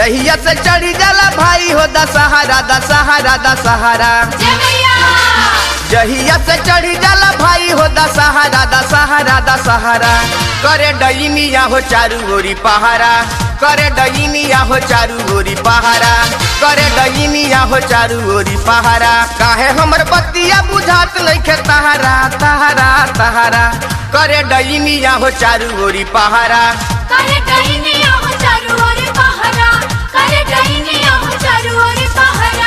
जहिया से चढ़ी जाला भाई हो दशहरा दशहरा दशहरा जय मैया जहिया से चढ़ी जाला भाई हो दशहरा दशहरा दशहरा करे डईनिया हो चारू ओरी पहारा करे डईनिया हो चारू ओरी पहारा करे डईनिया हो चारू ओरी पहारा काहे हमर बतिया बुझात नइखे तहारा तहारा तहारा करे डईनिया हो चारू ओरी पहारा करे डहिनिया हो चारू ओर पहरा करे डहिनिया हो चारू ओर पहरा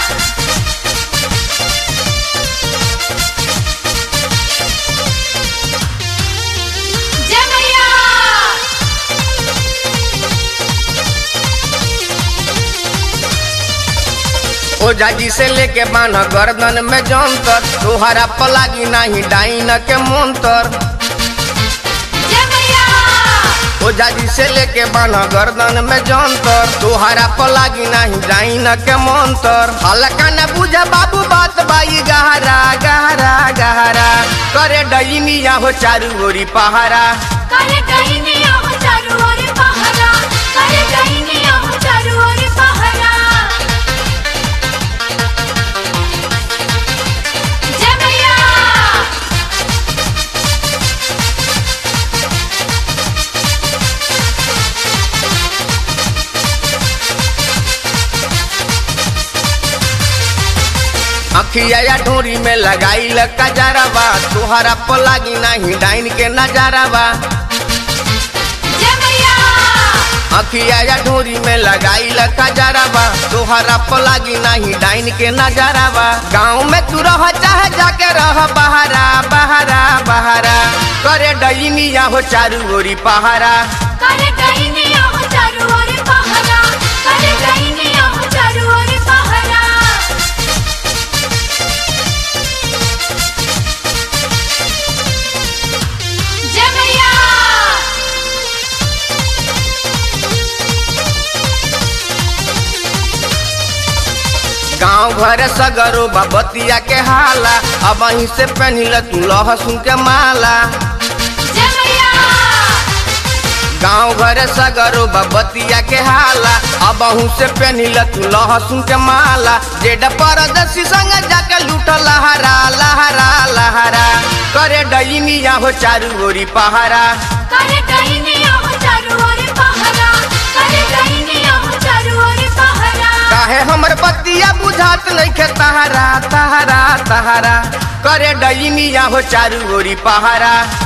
जय मैया ओझा जी से लेके बान्ह गर्दन में जंतर तोहरा पलागी नाही डाइन के मंतर जय मैया ओझा जी से लेके बान्ह गर्दन में जंतर तोहरा पलागी नाही डाइन के मंतर हल्का न बुझ बाबू बात बाई गहरा गहरा गहरा करे डईनिया हो चारू ओरी पहारा करे डहिनिया हो चारू ओर पहरा करे डहिनिया हो चारू ओर पहरा जय मैया अखिया या ढोरी में लगाई कजरवा तोहरा पलागी नाही डाइन के नजारवा जय मैया अखिया या ढोरी में लगाई कजरवा तोहरा पलागी नाही डाइन के नजारवा गाँव में तू रह चाहे जाके रह बहारा बहारा बहारा करे डईनिया हो चारू ओरी पहारा करे डहिनिया हो चारू ओर पहरा करे डहिनिया हो चारू ओर पहरा जय मैया गाँव घर सगरो बबतिया के हाला अब वहीं से पहनिल तू लहसुन के माला जय मैया गाँव घर सगरो बबतिया के हाला अब अहू से पहनिल तू लहसुन के माला जेड परदसी संग जाके लूट लहरा लहरा लहरा करे डईनिया हो चारू ओरी पहारा करे डहिनिया हो चारू ओर पहरा करे डहिनिया हो चारू ओर पहरा काहे हमर बतिया बुझात नइखे तहारा तहारा तहारा करे डईनिया हो चारू ओरी पहारा